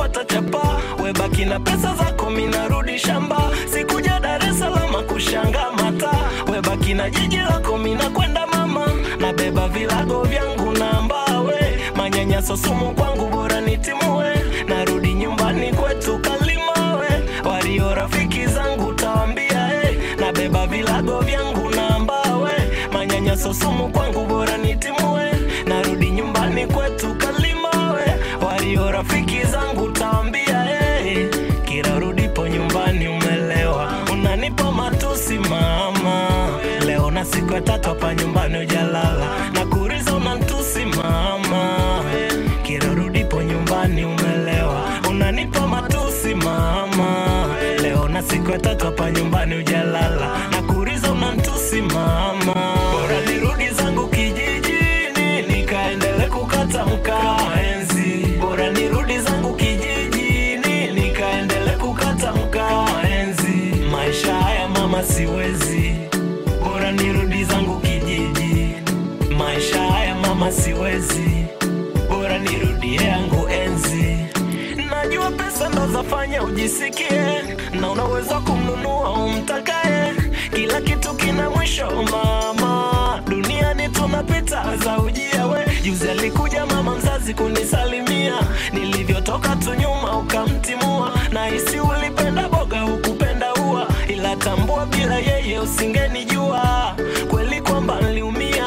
napata chapa, webaki na pesa zako, minarudi shamba. Sikuja Dar es Salaam kushanga mata, webaki na jiji lako, minakwenda mama, nabeba vilago vyangu na mbawe, manyanyaso sumu kwangu, bora nitimue, narudi nyumbani kwetu Kalimawe, walio rafiki zangu tawambia, hey, nabeba vilago vyangu na mbawe, manyanyaso sumu kwangu, bora nitimue, narudi nyumbani kwetu Kalimawe, walio rafiki zangu tawambia, hey, kila rudipo nyumbani umelewa, unanipa matusi mama, leo na siku ya tatu hapa nyumbani ujalala, na kuriza unantusi mama, kila rudipo nyumbani umelewa, unanipa matusi mama, leo na siku ya tatu hapa nyumbani ujalala, na kuriza unantusi mama, bora nirudi zangu kijijini nikaendele kukata mkaa enzi, bora nirudi zangu kijijini nikaendele kukata mkaa enzi, maisha haya mama siwezi, bora nirudi zangu kijiji, maisha haya mama siwezi, bora nirudie yangu enzi. Najua pesa ndo zafanya ujisikie, na unaweza kumnunua umtakaye. Kila kitu kina mwisho mama, duniani tunapita za ujia. We juzi alikuja mama mzazi kunisalimia, nilivyotoka tu nyuma ukamtimua, na hisi ulipenda boga hukupenda ua, ila tambua bila yeye usingenijua kweli kwamba niliumia,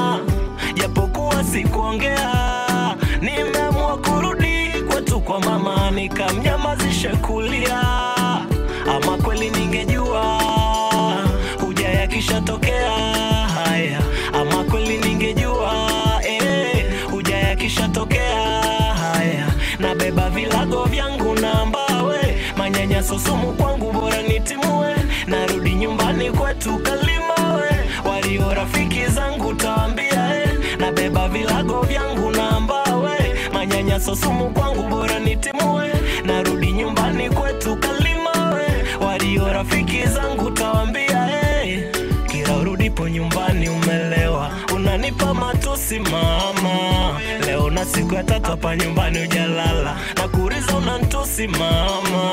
japokuwa sikuongea. Nimeamua kurudi kwetu kwa mama, nikamnyamazisha kulia, ama kweli ningejua huja yakishatokea haya, ama kweli ningejua eh, huja yakishatokea haya, nabeba vilago vyangu na mbawe, manyanyaso sumu kwangu, bora nitimue, narudi nyumbani kwetu Kalimawe, walio rafiki zangu tawambia eh, nabeba vilago vyangu na mbawe, manyanyaso sumu kwangu, bora nitimue, narudi nyumbani kwetu Kalimawe, walio rafiki zangu tawambia eh, kila urudipo nyumbani umelewa, unanipa matusi mama, leo na siku ya tatu hapa nyumbani ujalala, na kuriza unantusi mama,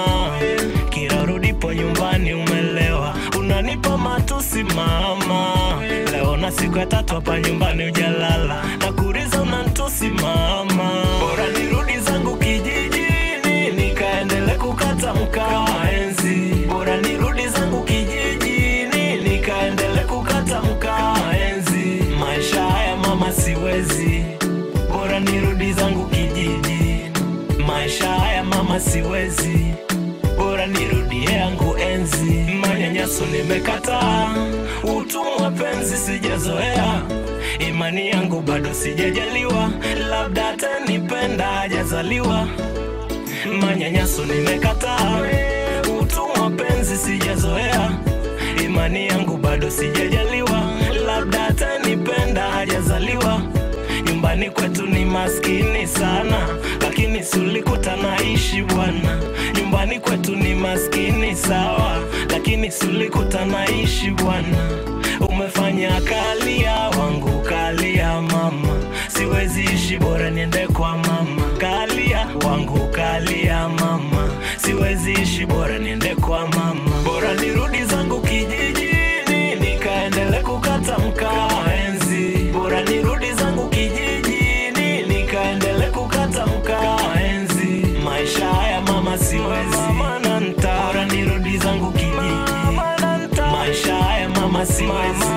kila urudipo nyumbani umelewa, unanipa matusi mama, leo na siku ya tatu hapa nyumbani ujalala, na kuriza unantusi mama, bora nirudi zangu kijijini nikaendele kukata mkaa enzi, bora nirudi zangu kijijini nikaendele kukata mkaa enzi, maisha haya mama siwezi, bora nirudi zangu kijiji, maisha haya mama siwezi, bora nirudie yangu enzi, manyanyaso nimekataa, utumwa penzi sijazoea, imani yangu bado sijajaliwa, labda atanipenda hajazaliwa manyanyaso nimekataa, utumwa penzi sijazoea, imani yangu bado sijajaliwa, labda atanipenda hajazaliwa. Nyumbani kwetu ni maskini sana, lakini sulikuta naishi bwana. Nyumbani kwetu ni maskini sawa, lakini sulikuta naishi bwana. Umefanya kalia wangu kalia mama, siwezi ishi bora niende kwa mama. Kalia wangu kalia mama, siwezi ishi bora niende kwa mama. Bora nirudi zangu kijijini nikaendele kukata mkaa enzi. Bora nirudi zangu kijijini nikaendele kukata mkaa enzi. Maisha haya mama siwezi, bora nirudi zangu kijiji. Maisha haya mama siwezi